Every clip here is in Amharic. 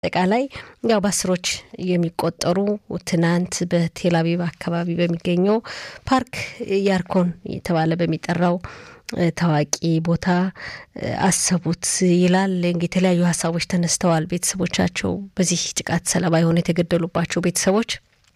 አጠቃላይ ያው በአስሮች የሚቆጠሩ ትናንት በቴል አቪቭ አካባቢ በሚገኘው ፓርክ ያርኮን የተባለ በሚጠራው ታዋቂ ቦታ አሰቡት ይላል። እንግዲህ የተለያዩ ሀሳቦች ተነስተዋል። ቤተሰቦቻቸው በዚህ ጥቃት ሰለባ የሆኑ የተገደሉባቸው ቤተሰቦች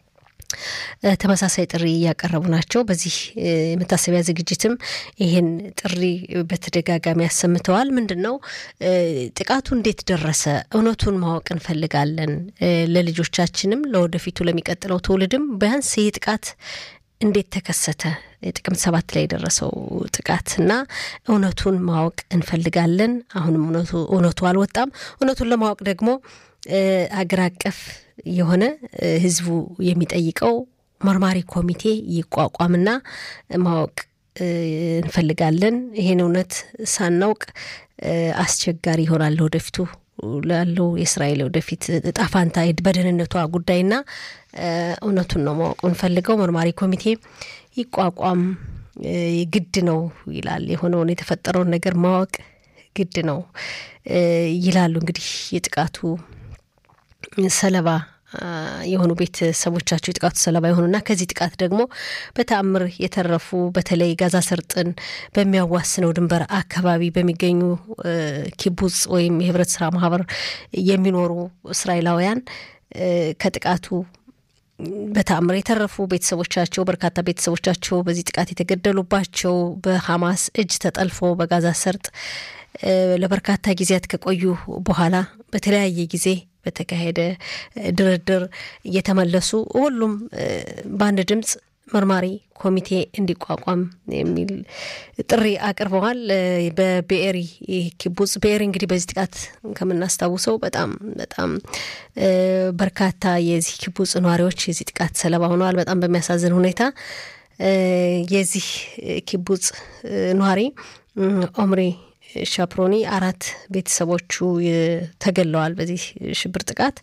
ተመሳሳይ ጥሪ እያቀረቡ ናቸው። በዚህ የመታሰቢያ ዝግጅትም ይህን ጥሪ በተደጋጋሚ ያሰምተዋል። ምንድን ነው ጥቃቱ እንዴት ደረሰ? እውነቱን ማወቅ እንፈልጋለን። ለልጆቻችንም ለወደፊቱ ለሚቀጥለው ትውልድም ቢያንስ ይህ ጥቃት እንዴት ተከሰተ? የጥቅምት ሰባት ላይ የደረሰው ጥቃት እና እውነቱን ማወቅ እንፈልጋለን። አሁንም እውነቱ አልወጣም። እውነቱን ለማወቅ ደግሞ አገር አቀፍ የሆነ ሕዝቡ የሚጠይቀው መርማሪ ኮሚቴ ይቋቋምና ማወቅ እንፈልጋለን። ይሄን እውነት ሳናውቅ አስቸጋሪ ይሆናል ወደፊቱ ላለው የእስራኤል ወደፊት እጣ ፋንታ በደህንነቷ ጉዳይና እውነቱን ነው ማወቅ እንፈልገው። መርማሪ ኮሚቴ ይቋቋም ግድ ነው ይላል። የሆነውን የተፈጠረውን ነገር ማወቅ ግድ ነው ይላሉ። እንግዲህ የጥቃቱ ሰለባ የሆኑ ቤተሰቦቻቸው የጥቃቱ ሰለባ የሆኑና ከዚህ ጥቃት ደግሞ በተአምር የተረፉ በተለይ ጋዛ ሰርጥን በሚያዋስነው ድንበር አካባቢ በሚገኙ ኪቡጽ ወይም የህብረት ስራ ማህበር የሚኖሩ እስራኤላውያን ከጥቃቱ በተአምር የተረፉ ቤተሰቦቻቸው በርካታ ቤተሰቦቻቸው በዚህ ጥቃት የተገደሉባቸው በሐማስ እጅ ተጠልፎ በጋዛ ሰርጥ ለበርካታ ጊዜያት ከቆዩ በኋላ በተለያየ ጊዜ በተካሄደ ድርድር እየተመለሱ ሁሉም በአንድ ድምፅ መርማሪ ኮሚቴ እንዲቋቋም የሚል ጥሪ አቅርበዋል። በብኤሪ ኪቡጽ ብኤሪ እንግዲህ በዚህ ጥቃት ከምናስታውሰው በጣም በጣም በርካታ የዚህ ኪቡጽ ነዋሪዎች የዚህ ጥቃት ሰለባ ሆነዋል። በጣም በሚያሳዝን ሁኔታ የዚህ ኪቡጽ ነዋሪ ኦምሪ ሻፕሮኒ አራት ቤተሰቦቹ ተገለዋል በዚህ ሽብር ጥቃት።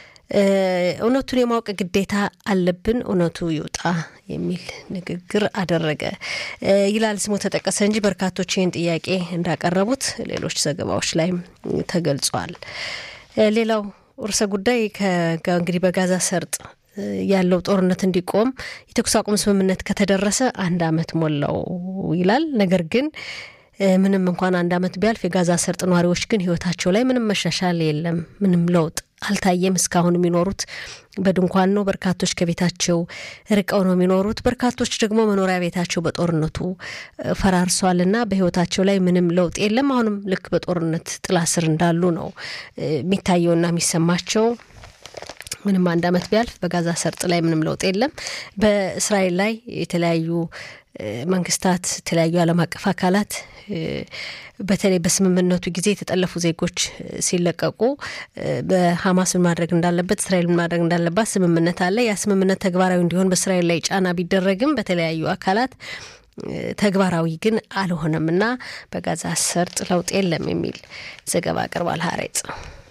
እውነቱን የማወቅ ግዴታ አለብን፣ እውነቱ ይውጣ የሚል ንግግር አደረገ ይላል። ስሙ ተጠቀሰ እንጂ በርካቶች ይህን ጥያቄ እንዳቀረቡት ሌሎች ዘገባዎች ላይም ተገልጿል። ሌላው ርዕሰ ጉዳይ እንግዲህ በጋዛ ሰርጥ ያለው ጦርነት እንዲቆም የተኩስ አቁም ስምምነት ከተደረሰ አንድ ዓመት ሞላው ይላል። ነገር ግን ምንም እንኳን አንድ ዓመት ቢያልፍ የጋዛ ሰርጥ ነዋሪዎች ግን ሕይወታቸው ላይ ምንም መሻሻል የለም፣ ምንም ለውጥ አልታየም። እስካሁን የሚኖሩት በድንኳን ነው። በርካቶች ከቤታቸው ርቀው ነው የሚኖሩት። በርካቶች ደግሞ መኖሪያ ቤታቸው በጦርነቱ ፈራርሷልና በሕይወታቸው ላይ ምንም ለውጥ የለም። አሁንም ልክ በጦርነት ጥላ ስር እንዳሉ ነው የሚታየውና የሚሰማቸው። ምንም አንድ ዓመት ቢያልፍ በጋዛ ሰርጥ ላይ ምንም ለውጥ የለም። በእስራኤል ላይ የተለያዩ መንግስታት፣ የተለያዩ ዓለም አቀፍ አካላት በተለይ በስምምነቱ ጊዜ የተጠለፉ ዜጎች ሲለቀቁ በሀማስ ምን ማድረግ እንዳለበት እስራኤል ምን ማድረግ እንዳለባት ስምምነት አለ። ያ ስምምነት ተግባራዊ እንዲሆን በእስራኤል ላይ ጫና ቢደረግም በተለያዩ አካላት ተግባራዊ ግን አልሆነም እና በጋዛ ሰርጥ ለውጥ የለም የሚል ዘገባ አቅርቧል ሀሬጽ።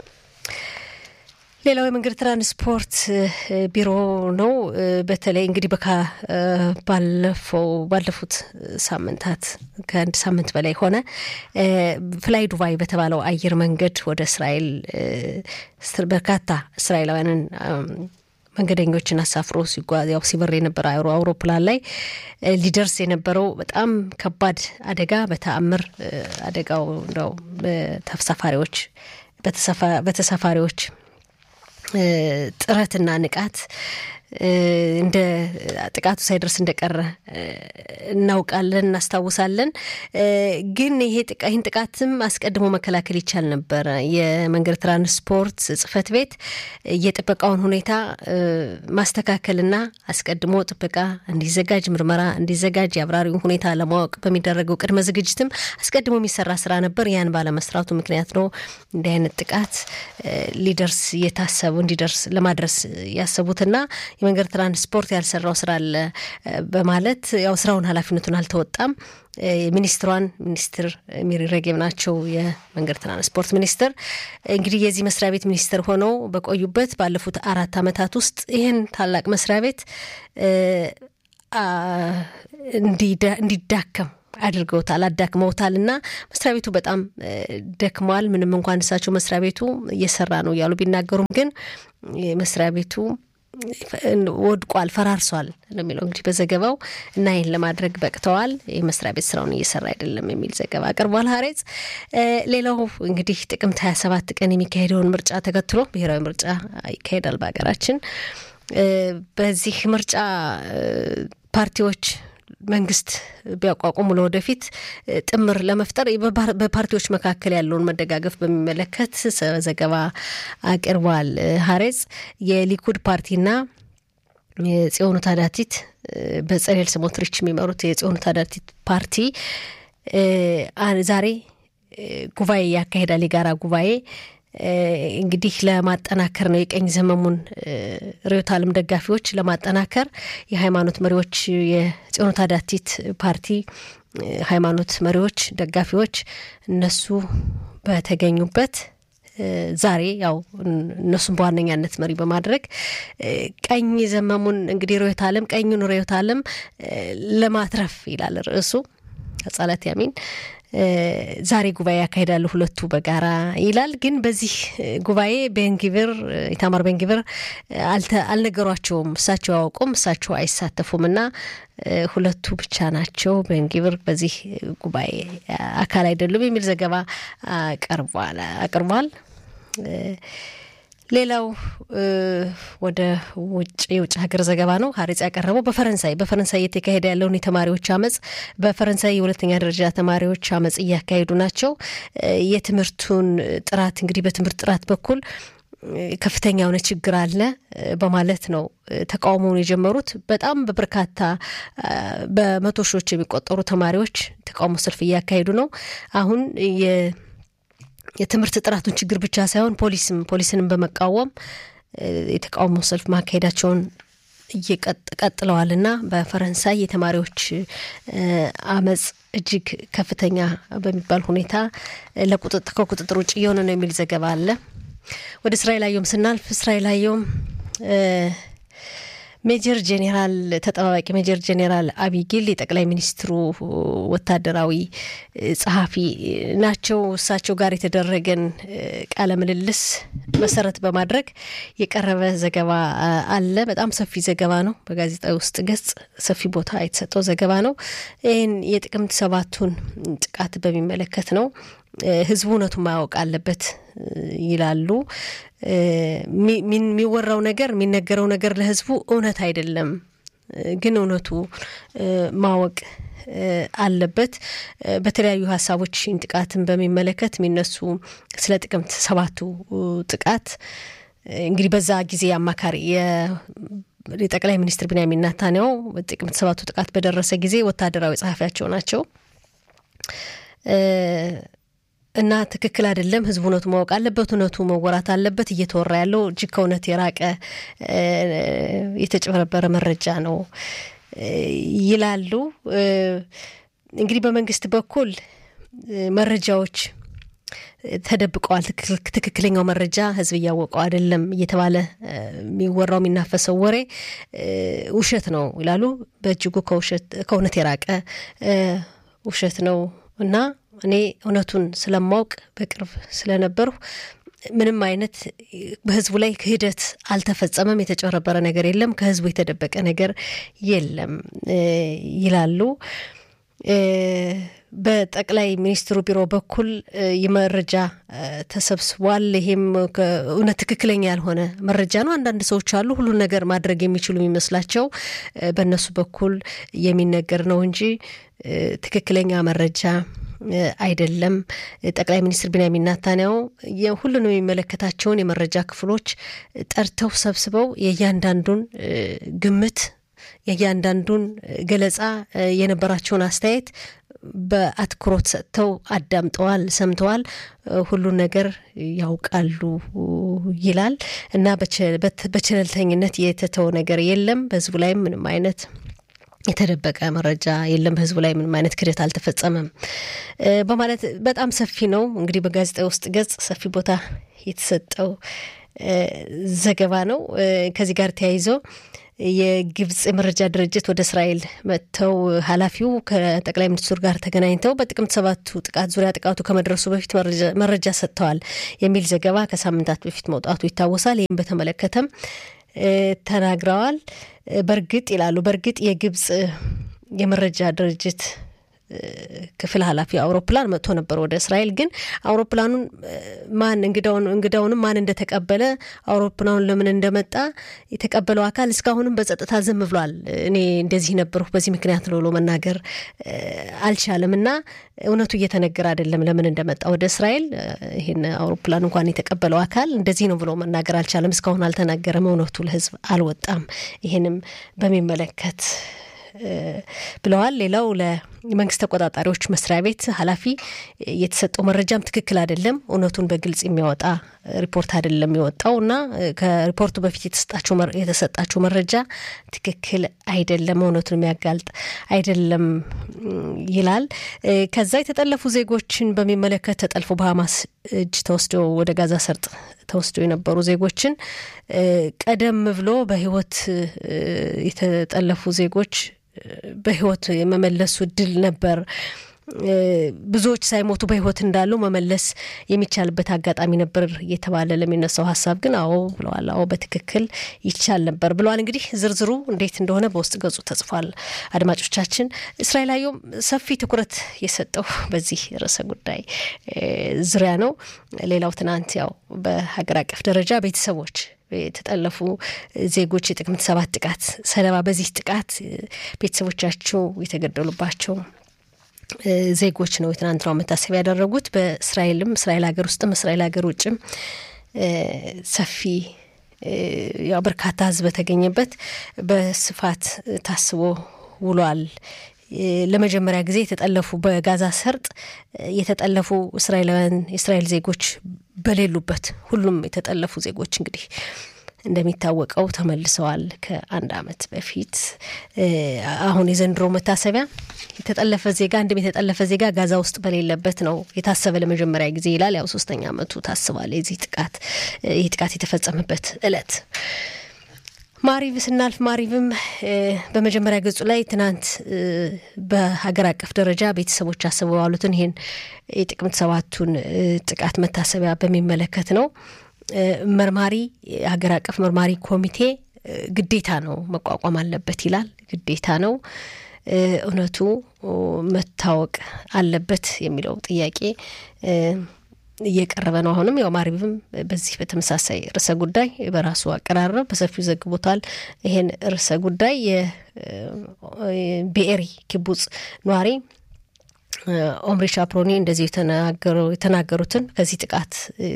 ሌላው የመንገድ ትራንስፖርት ቢሮ ነው። በተለይ እንግዲህ በካ ባለፈው ባለፉት ሳምንታት ከአንድ ሳምንት በላይ ሆነ ፍላይ ዱባይ በተባለው አየር መንገድ ወደ እስራኤል በርካታ እስራኤላውያንን መንገደኞችን አሳፍሮ ሲጓዝ ያው ሲበር የነበረ አውሮፕላን ላይ ሊደርስ የነበረው በጣም ከባድ አደጋ በተአምር አደጋው እንደው በተሳፋሪዎች በተሳፋሪዎች ጥረትና ንቃት እንደ ጥቃቱ ሳይደርስ እንደቀረ እናውቃለን፣ እናስታውሳለን። ግን ይሄ ይህን ጥቃትም አስቀድሞ መከላከል ይቻል ነበረ። የመንገድ ትራንስፖርት ጽሕፈት ቤት የጥበቃውን ሁኔታ ማስተካከልና አስቀድሞ ጥበቃ እንዲዘጋጅ፣ ምርመራ እንዲዘጋጅ፣ የአብራሪውን ሁኔታ ለማወቅ በሚደረገው ቅድመ ዝግጅትም አስቀድሞ የሚሰራ ስራ ነበር። ያን ባለመስራቱ ምክንያት ነው እንዲህ አይነት ጥቃት ሊደርስ የታሰቡ እንዲደርስ ለማድረስ ያሰቡትና የመንገድ ትራንስፖርት ያልሰራው ስራ አለ በማለት ያው ስራውን ኃላፊነቱን አልተወጣም። ሚኒስትሯን ሚኒስትር ሚሪ ሬጌብ ናቸው የመንገድ ትራንስፖርት ሚኒስትር። እንግዲህ የዚህ መስሪያ ቤት ሚኒስትር ሆነው በቆዩበት ባለፉት አራት ዓመታት ውስጥ ይህን ታላቅ መስሪያ ቤት እንዲዳከም አድርገውታል፣ አዳክመውታል እና መስሪያ ቤቱ በጣም ደክመዋል። ምንም እንኳን እሳቸው መስሪያ ቤቱ እየሰራ ነው እያሉ ቢናገሩም ግን መስሪያ ቤቱ ወድቋል፣ ፈራርሷል ነው የሚለው እንግዲህ በዘገባው እና ይህን ለማድረግ በቅተዋል። የመስሪያ ቤት ስራውን እየሰራ አይደለም የሚል ዘገባ አቅርቧል ሀሬጽ። ሌላው እንግዲህ ጥቅምት ሀያ ሰባት ቀን የሚካሄደውን ምርጫ ተከትሎ ብሔራዊ ምርጫ ይካሄዳል በሀገራችን። በዚህ ምርጫ ፓርቲዎች መንግስት ቢያቋቁሙ ለወደፊት ጥምር ለመፍጠር በፓርቲዎች መካከል ያለውን መደጋገፍ በሚመለከት ዘገባ አቅርቧል ሀሬጽ። የሊኩድ ፓርቲና የጽዮኑ ታዳቲት በጸሌል ስሞትሪች የሚመሩት የጽዮኑ ታዳቲት ፓርቲ ዛሬ ጉባኤ ያካሄዳል። የጋራ ጉባኤ እንግዲህ ለማጠናከር ነው የቀኝ ዘመሙን ርዕዮተ ዓለም ደጋፊዎች ለማጠናከር የሃይማኖት መሪዎች የጽዮኑ ታዳቲት ፓርቲ ሃይማኖት መሪዎች፣ ደጋፊዎች እነሱ በተገኙበት ዛሬ ያው እነሱን በዋነኛነት መሪ በማድረግ ቀኝ ዘመሙን እንግዲህ ርዕዮተ ዓለም ቀኙን ርዕዮተ ዓለም ለማትረፍ ይላል ርዕሱ አጻላት ያሚን ዛሬ ጉባኤ ያካሂዳሉ ሁለቱ በጋራ ይላል። ግን በዚህ ጉባኤ ቤንጊቪር ኢታማር ቤንጊቪር አልነገሯቸውም። እሳቸው አያውቁም፣ እሳቸው አይሳተፉም እና ሁለቱ ብቻ ናቸው ቤንጊቪር በዚህ ጉባኤ አካል አይደሉም የሚል ዘገባ አቅርቧል። ሌላው ወደ ውጭ የውጭ ሀገር ዘገባ ነው። ሀሬጽ ያቀረበው በፈረንሳይ በፈረንሳይ እየተካሄደ ያለውን የተማሪዎች አመፅ በፈረንሳይ የሁለተኛ ደረጃ ተማሪዎች አመፅ እያካሄዱ ናቸው። የትምህርቱን ጥራት እንግዲህ በትምህርት ጥራት በኩል ከፍተኛ የሆነ ችግር አለ በማለት ነው ተቃውሞውን የጀመሩት። በጣም በበርካታ በመቶ ሺዎች የሚቆጠሩ ተማሪዎች ተቃውሞ ሰልፍ እያካሄዱ ነው አሁን የትምህርት ጥራቱን ችግር ብቻ ሳይሆን ፖሊስም ፖሊስንም በመቃወም የተቃውሞ ሰልፍ ማካሄዳቸውን እየቀጥለዋል እና በፈረንሳይ የተማሪዎች አመፅ እጅግ ከፍተኛ በሚባል ሁኔታ ከቁጥጥር ውጭ እየሆነ ነው የሚል ዘገባ አለ። ወደ እስራኤል አየሁም ስናልፍ እስራኤል አየሁም ሜጀር ጄኔራል ተጠባባቂ ሜጀር ጄኔራል አቢጊል የጠቅላይ ሚኒስትሩ ወታደራዊ ጸሐፊ ናቸው። እሳቸው ጋር የተደረገን ቃለ ምልልስ መሰረት በማድረግ የቀረበ ዘገባ አለ። በጣም ሰፊ ዘገባ ነው። በጋዜጣዊ ውስጥ ገጽ ሰፊ ቦታ የተሰጠው ዘገባ ነው። ይህን የጥቅምት ሰባቱን ጥቃት በሚመለከት ነው። ህዝቡ እውነቱን ማወቅ አለበት ይላሉ። የሚወራው ነገር የሚነገረው ነገር ለህዝቡ እውነት አይደለም፣ ግን እውነቱ ማወቅ አለበት። በተለያዩ ሀሳቦች ጥቃትን በሚመለከት የሚነሱ ስለ ጥቅምት ሰባቱ ጥቃት እንግዲህ በዛ ጊዜ አማካሪ የጠቅላይ ሚኒስትር ቢንያሚን ኔታንያሁ ጥቅምት ሰባቱ ጥቃት በደረሰ ጊዜ ወታደራዊ ጸሐፊያቸው ናቸው እና ትክክል አይደለም። ህዝቡ እውነቱ ማወቅ አለበት። እውነቱ መወራት አለበት። እየተወራ ያለው እጅግ ከእውነት የራቀ የተጭበረበረ መረጃ ነው ይላሉ። እንግዲህ በመንግስት በኩል መረጃዎች ተደብቀዋል። ትክክለኛው መረጃ ህዝብ እያወቀው አይደለም እየተባለ የሚወራው የሚናፈሰው ወሬ ውሸት ነው ይላሉ። በእጅጉ ከእውነት የራቀ ውሸት ነው እና እኔ እውነቱን ስለማውቅ በቅርብ ስለነበርሁ ምንም አይነት በህዝቡ ላይ ክህደት አልተፈጸመም፣ የተጨበረበረ ነገር የለም፣ ከህዝቡ የተደበቀ ነገር የለም ይላሉ። በጠቅላይ ሚኒስትሩ ቢሮ በኩል የመረጃ ተሰብስቧል። ይሄም እውነት ትክክለኛ ያልሆነ መረጃ ነው። አንዳንድ ሰዎች አሉ ሁሉን ነገር ማድረግ የሚችሉ የሚመስላቸው በእነሱ በኩል የሚነገር ነው እንጂ ትክክለኛ መረጃ አይደለም። ጠቅላይ ሚኒስትር ቢንያሚን ኔታንያሁ ሁሉንም የሚመለከታቸውን የመረጃ ክፍሎች ጠርተው ሰብስበው የእያንዳንዱን ግምት የእያንዳንዱን ገለጻ የነበራቸውን አስተያየት በአትኩሮት ሰጥተው አዳምጠዋል፣ ሰምተዋል፣ ሁሉን ነገር ያውቃሉ ይላል እና በቸለልተኝነት የተተው ነገር የለም። በህዝቡ ላይም ምንም አይነት የተደበቀ መረጃ የለም። በህዝቡ ላይ ምንም አይነት ክደት አልተፈጸመም በማለት በጣም ሰፊ ነው እንግዲህ በጋዜጣ ውስጥ ገጽ ሰፊ ቦታ የተሰጠው ዘገባ ነው። ከዚህ ጋር ተያይዞ የግብጽ የመረጃ ድርጅት ወደ እስራኤል መጥተው ኃላፊው ከጠቅላይ ሚኒስትሩ ጋር ተገናኝተው በጥቅምት ሰባቱ ጥቃት ዙሪያ ጥቃቱ ከመድረሱ በፊት መረጃ ሰጥተዋል የሚል ዘገባ ከሳምንታት በፊት መውጣቱ ይታወሳል። ይህም በተመለከተም ተናግረዋል። በእርግጥ ይላሉ በእርግጥ የግብጽ የመረጃ ድርጅት ክፍል ኃላፊ አውሮፕላን መጥቶ ነበር ወደ እስራኤል። ግን አውሮፕላኑን ማን እንግዳውንም ማን እንደተቀበለ አውሮፕላኑን ለምን እንደመጣ የተቀበለው አካል እስካሁንም በጸጥታ ዝም ብሏል። እኔ እንደዚህ ነበርኩ በዚህ ምክንያት ነው ብሎ መናገር አልቻለም እና እውነቱ እየተነገረ አይደለም ለምን እንደመጣ ወደ እስራኤል። ይህን አውሮፕላን እንኳን የተቀበለው አካል እንደዚህ ነው ብሎ መናገር አልቻለም። እስካሁን አልተናገረም። እውነቱ ለሕዝብ አልወጣም። ይህንም በሚመለከት ብለዋል። ሌላው ለመንግስት ተቆጣጣሪዎች መስሪያ ቤት ኃላፊ የተሰጠው መረጃም ትክክል አይደለም፣ እውነቱን በግልጽ የሚያወጣ ሪፖርት አይደለም የወጣው እና ከሪፖርቱ በፊት የተሰጣቸው መረጃ ትክክል አይደለም፣ እውነቱን የሚያጋልጥ አይደለም ይላል። ከዛ የተጠለፉ ዜጎችን በሚመለከት ተጠልፎ በሀማስ እጅ ተወስደው ወደ ጋዛ ሰርጥ ተወስደው የነበሩ ዜጎችን ቀደም ብሎ በህይወት የተጠለፉ ዜጎች በህይወት የመመለሱ እድል ነበር። ብዙዎች ሳይሞቱ በህይወት እንዳሉ መመለስ የሚቻልበት አጋጣሚ ነበር እየተባለ ለሚነሳው ሀሳብ ግን አዎ ብለዋል። አዎ በትክክል ይቻል ነበር ብለዋል። እንግዲህ ዝርዝሩ እንዴት እንደሆነ በውስጥ ገጹ ተጽፏል። አድማጮቻችን፣ እስራኤል አየሁም ሰፊ ትኩረት የሰጠው በዚህ ርዕሰ ጉዳይ ዙሪያ ነው። ሌላው ትናንት ያው በሀገር አቀፍ ደረጃ ቤተሰቦች የተጠለፉ ዜጎች የጥቅምት ሰባት ጥቃት ሰለባ በዚህ ጥቃት ቤተሰቦቻቸው የተገደሉባቸው ዜጎች ነው የትናንትናው መታሰቢያ ያደረጉት። በእስራኤልም እስራኤል ሀገር ውስጥም እስራኤል ሀገር ውጭም ሰፊ ያው በርካታ ሕዝብ በተገኘበት በስፋት ታስቦ ውሏል። ለመጀመሪያ ጊዜ የተጠለፉ በጋዛ ሰርጥ የተጠለፉ እስራኤላውያን የእስራኤል ዜጎች በሌሉበት ሁሉም የተጠለፉ ዜጎች እንግዲህ እንደሚታወቀው ተመልሰዋል። ከአንድ ዓመት በፊት አሁን የዘንድሮ መታሰቢያ የተጠለፈ ዜጋ አንድም የተጠለፈ ዜጋ ጋዛ ውስጥ በሌለበት ነው የታሰበ ለመጀመሪያ ጊዜ ይላል። ያው ሶስተኛ ዓመቱ ታስቧል የዚህ ጥቃት ይህ ጥቃት የተፈጸመበት እለት ማሪቭ ስናልፍ ማሪቭም በመጀመሪያ ገጹ ላይ ትናንት በሀገር አቀፍ ደረጃ ቤተሰቦች አስበው ያሉትን ይህን የጥቅምት ሰባቱን ጥቃት መታሰቢያ በሚመለከት ነው። መርማሪ ሀገር አቀፍ መርማሪ ኮሚቴ ግዴታ ነው መቋቋም አለበት ይላል። ግዴታ ነው፣ እውነቱ መታወቅ አለበት የሚለው ጥያቄ እየቀረበ ነው። አሁንም ያው ማሪብም በዚህ በተመሳሳይ ርዕሰ ጉዳይ በራሱ አቀራረብ በሰፊው ዘግቦታል። ይሄን ርዕሰ ጉዳይ የብኤሪ ኪቡጽ ነዋሪ ኦምሪ ሻፕሮኒ እንደዚህ የተናገሩትን ከዚህ ጥቃት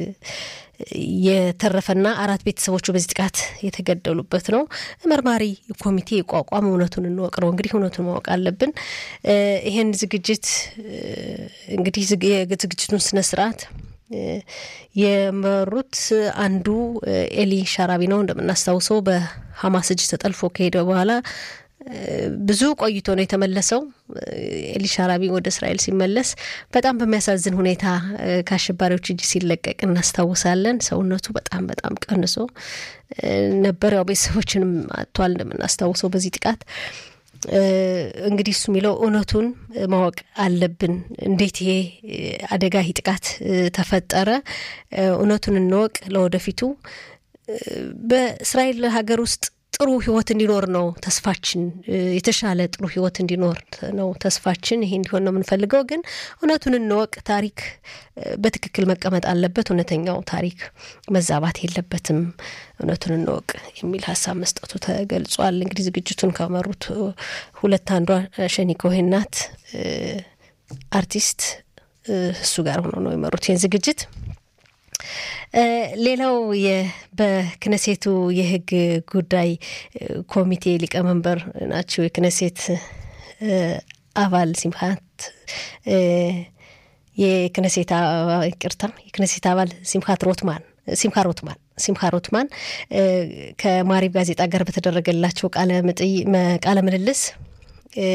የተረፈና አራት ቤተሰቦቹ በዚህ ጥቃት የተገደሉበት ነው። መርማሪ ኮሚቴ የቋቋም እውነቱን እንወቅ ነው። እንግዲህ እውነቱን ማወቅ አለብን። ይሄን ዝግጅት እንግዲህ የዝግጅቱን ስነ ስርዓት የመሩት አንዱ ኤሊ ሻራቢ ነው። እንደምናስታውሰው በሀማስ እጅ ተጠልፎ ከሄደ በኋላ ብዙ ቆይቶ ነው የተመለሰው። ኤሊ ሻራቢ ወደ እስራኤል ሲመለስ በጣም በሚያሳዝን ሁኔታ ከአሸባሪዎች እጅ ሲለቀቅ እናስታውሳለን። ሰውነቱ በጣም በጣም ቀንሶ ነበር። ያው ቤተሰቦችንም አጥቷል እንደምናስታውሰው በዚህ ጥቃት። እንግዲህ እሱ የሚለው እውነቱን ማወቅ አለብን። እንዴት ይሄ አደጋ ይህ ጥቃት ተፈጠረ? እውነቱን እንወቅ። ለወደፊቱ በእስራኤል ሀገር ውስጥ ጥሩ ህይወት እንዲኖር ነው ተስፋችን። የተሻለ ጥሩ ህይወት እንዲኖር ነው ተስፋችን። ይሄ እንዲሆን ነው የምንፈልገው። ግን እውነቱን እንወቅ። ታሪክ በትክክል መቀመጥ አለበት። እውነተኛው ታሪክ መዛባት የለበትም። እውነቱን እንወቅ የሚል ሀሳብ መስጠቱ ተገልጿል። እንግዲህ ዝግጅቱን ከመሩት ሁለት አንዷ ሸኒ ኮሄን ናት፣ አርቲስት እሱ ጋር ሆኖ ነው የመሩት ይህን ዝግጅት። ሌላው በክነሴቱ የህግ ጉዳይ ኮሚቴ ሊቀመንበር ናቸው። የክነሴት አባል ሲምሃት የክነሴት ይቅርታ የክነሴት አባል ሲምሃት ሮትማን ሲምካ ሮትማን ሲምካ ሮትማን ከማሪብ ጋዜጣ ጋር በተደረገላቸው ቃለ ምልልስ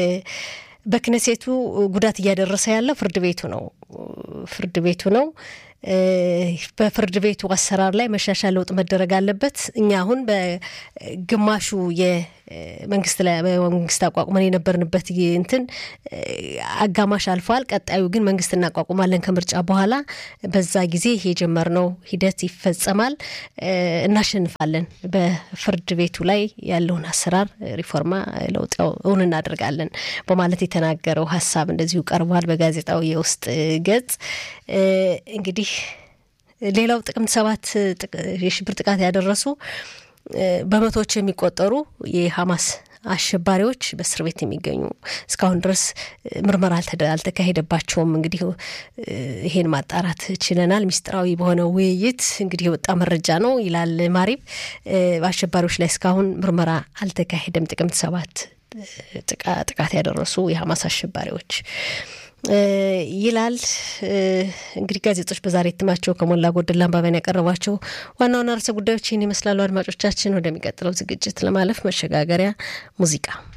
በክነሴቱ ጉዳት እያደረሰ ያለው ፍርድ ቤቱ ነው ፍርድ ቤቱ ነው በፍርድ ቤቱ አሰራር ላይ መሻሻል ለውጥ መደረግ አለበት። እኛ አሁን በግማሹ የመንግስት ላይ መንግስት አቋቁመን የነበርንበት እንትን አጋማሽ አልፏል። ቀጣዩ ግን መንግስት እናቋቁማለን ከምርጫ በኋላ በዛ ጊዜ የጀመርነው ሂደት ይፈጸማል፣ እናሸንፋለን። በፍርድ ቤቱ ላይ ያለውን አሰራር ሪፎርማ ለውጥ እውን እናደርጋለን በማለት የተናገረው ሀሳብ እንደዚሁ ቀርቧል በጋዜጣው የውስጥ ገጽ እንግዲህ ሌላው ጥቅምት ሰባት የሽብር ጥቃት ያደረሱ በመቶዎች የሚቆጠሩ የሀማስ አሸባሪዎች በእስር ቤት የሚገኙ እስካሁን ድረስ ምርመራ አልተካሄደባቸውም። እንግዲህ ይሄን ማጣራት ችለናል። ሚስጥራዊ በሆነው ውይይት እንግዲህ የወጣ መረጃ ነው ይላል ማሪብ። በአሸባሪዎች ላይ እስካሁን ምርመራ አልተካሄደም። ጥቅምት ሰባት ጥቃት ያደረሱ የሀማስ አሸባሪዎች ይላል። እንግዲህ ጋዜጦች በዛሬ እትማቸው ከሞላ ጎደል አንባቢያን ያቀረቧቸው ዋና ዋና ርዕሰ ጉዳዮች ይህን ይመስላሉ። አድማጮቻችን፣ ወደሚቀጥለው ዝግጅት ለማለፍ መሸጋገሪያ ሙዚቃ